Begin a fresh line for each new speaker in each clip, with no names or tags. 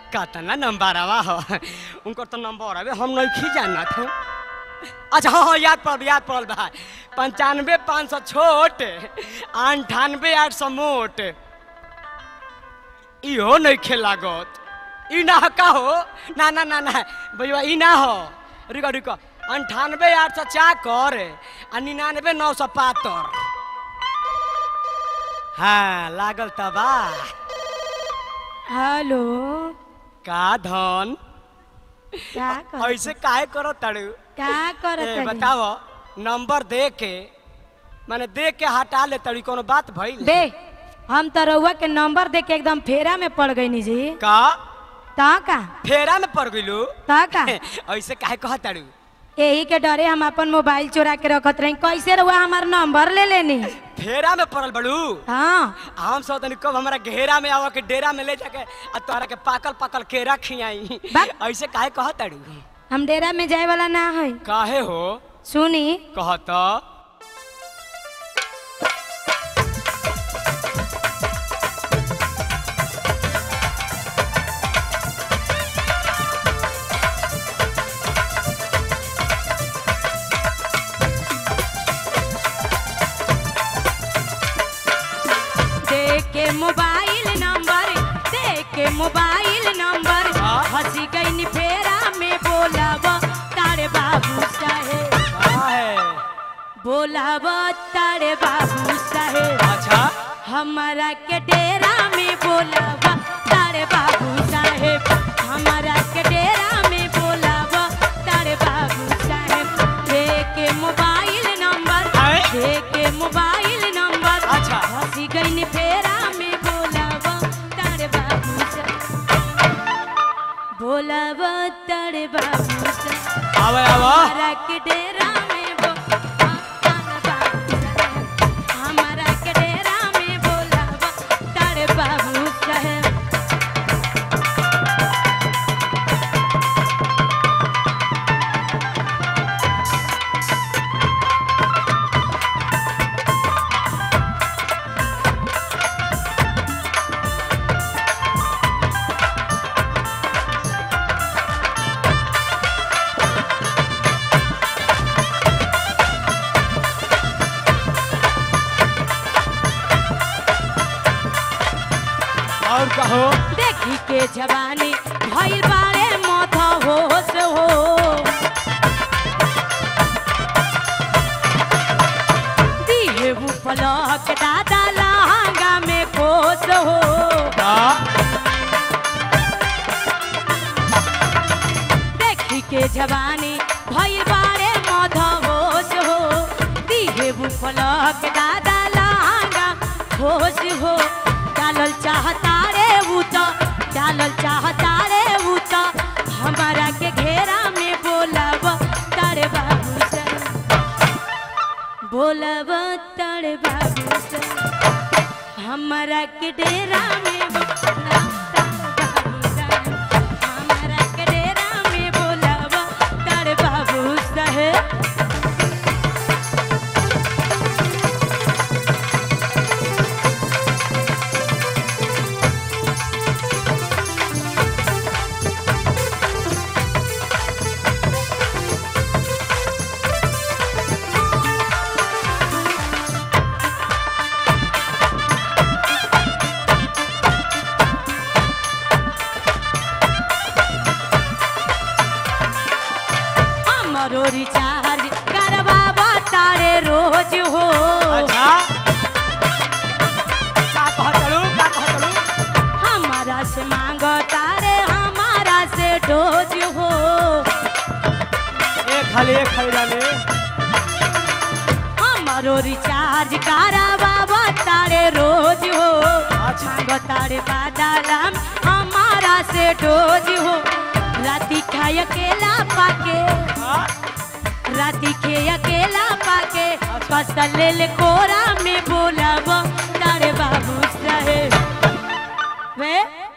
कतना नंबर आवा हो उनकर तो नंबर अबे हम नहीं जानत हैं अच्छा हाँ हाँ याद पड़ल याद पड़ल भाई पंचानवे पाँच सौ छोट अंठानवे आठ सौ मोट इहो नहीं खेल लागत ई ना का हो ना ना ना ना भैया ई ना हो रुको रुको अंठानवे आठ सौ चाकर आ निन्यानवे नौ सौ पातर हाँ लागल तबा
हेलो
का धन
क्या कर
ऐसे काहे करो तड़ू
क्या करत
ए,
हनी?
बताओ नंबर दे के माने दे के हटा ले तड़ी कोनो बात भइल
बे हम तो रउआ के नंबर दे के एकदम फेरा में पड़ गई जी
का
ता का
फेरा में पड़ गइलू
ता का
ऐसे काहे कह तड़ू
यही के डरे हम अपन मोबाइल चुरा के रखत रही कैसे रउआ हमार नंबर ले लेनी
फेरा में पड़ल बड़ू
हाँ
हम सब तनी कब हमारा घेरा में आवा के डेरा में ले जाके आ तोहरा के पाकल पाकल केरा खियाई
बा-
ऐसे काहे कह तड़ू
हम डेरा में जाए वाला ना है
काहे हो
सुनी
कहत
दे के मोबाइल नंबर दे के मोबाइल नंबर
हाँ?
हंसी गई फेरा में बोलब तारे बाबू साहेब
काहे
बोलब तारे बाबू साहेब
अच्छा
हमारा के डेरा में बोलब तारे बाबू साहेब हमारा के डेरा में बोलब तारे बाबू साहेब दे के मोबाइल नंबर
आए?
दे के मोबाइल नंबर
अच्छा।
हंसी गई फेरा में बोलब तारे बाबू साहेब बोलब तारे बाबू साहेब
आवे आवा
हमारा के डेरा में बो हमारा के डेरा में बोलब तारे बाबू साहेब
और कहो
देखी के जवानी भइल बारे मत होश हो दिहे वो पलक दादा लहंगा में खोस हो
का
देखी के जवानी भइल बारे मत होश हो दिहे वो पलक दादा लहंगा खोस हो डालल चाहता रे ऊ तो डालल चाहता रे ऊ तो हमारा के घेरा में बोलब तारे बाबू से बोलब तारे बाबू से हमारा के डेरा में बोलब तारे बाबू से। हमारा के डेरा में बोलब तारे बाबू साहेब हमरो रिचार्ज करवावा तारे रोज हो
अच्छा का कहतलू का कहतलू
हमारा से मांगो तारे हमारा से डोज हो
एक खाली एक खाली डाले
हमरो रिचार्ज करवावा तारे रोज हो
अच्छा।
मांगो तारे बादालाम हमारा से डोज हो राती खाए अकेला पाके
हाँ?
राती के अकेला पाके फसल ले कोरा में बोलब तारे बाबू साहेब वे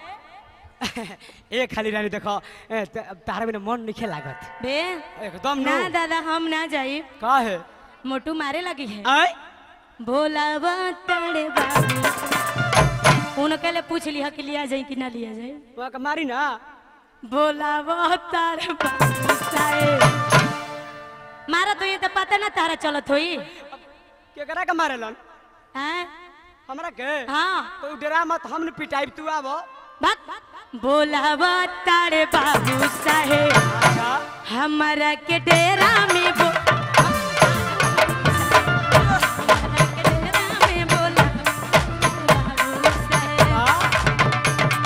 एक खाली रानी देखो ए, त- तारा बिना मन नहीं लागत
बे
एकदम
ना
नो
दादा हम ना जाई
का है
मोटू मारे लगी है
आय
बोलब तारे बाबू उन उनके लिए पूछ लिया कि लिया जाए कि ना लिया जाए
वहाँ के मारी ना
बोला वो तार बाबू साहेब मारा तो ये तो पता ना तारा चलत होई
केकरा के मारेलन
हैं
हमरा के
हाँ
तो डरा मत हम पिटाई तू आबो
बात बोला वो तारे बाबू साहेब
अच्छा
हमारा के डेरा में बो हमारा के डेरा में बोला बाबू साहेब
हाँ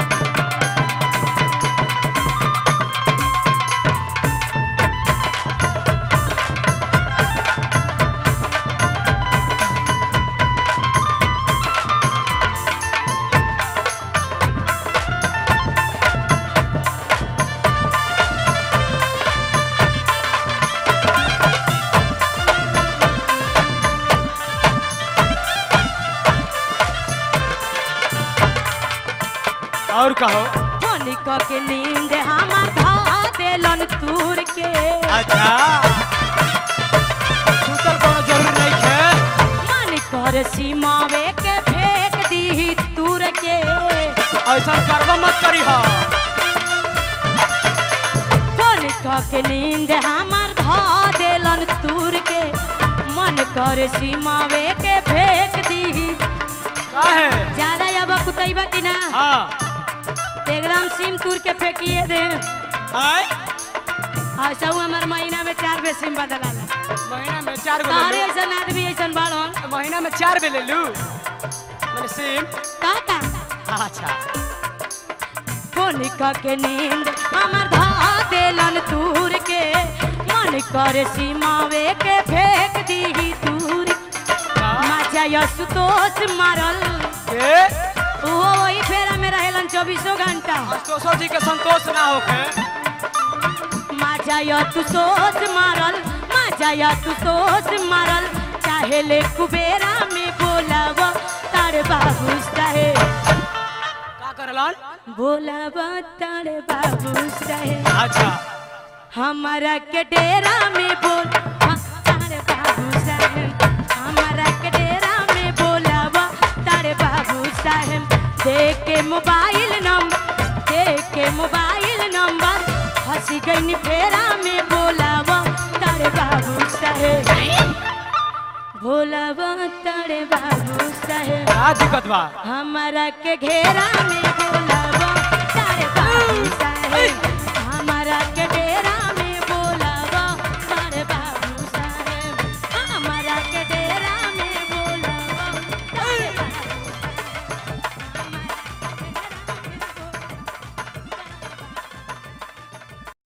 और कहो
होनिक के नींद हमार धा देलन तूर के
अच्छा सुतल कोनो जरूरी नहीं है
मन कर सीमावे के फेंक दी तूर के
ऐसा करबा मत करी हो
होनिक के नींद हमार धा देलन तूर के मन कर सीमावे के फेंक दी
काहे
ज्यादा अब कुतैबा कि ना
हाँ
एकदम सिम तूर के फेंकिए दे
आय
ऐसा हमार महीना में चार बे सिम बदलाला
महीना में चार गो
तारे
ले
ऐसा आदमी ऐसा बाड़न
लू महीना में चार बे ले लू मैंने सिम
का का
अच्छा
होनिका के नींद हमर धा देलन तूर के मन कर सीमावे के फेंक दी दूर
का?
माचा यसुतोष मारल
के
वो वही फेरा में रहेलन चौबीसों घंटा
संतोषो जी के संतोष ना होके
माचा यसुतोष मारल माचा यसुतोष मारल चाहे ले कुबेरा में बोलाव तार बाबू साहेब
का करलन
बोलाव तार बाबू साहेब
अच्छा
हमारा के डेरा में बोल हाँ, तारे बाबू साहेब हमारा के डेरा में बोलावा तारे बाबू साहेब दे के मोबाइल नंबर दे के मोबाइल नंबर हंसी गई फेरा में बोलावा तारे बाबू साहेब भोलावा तारे बाबू साहेब
का दिक्कत बा
हमारा के घेरा में बोलावा तारे बाबू साहेब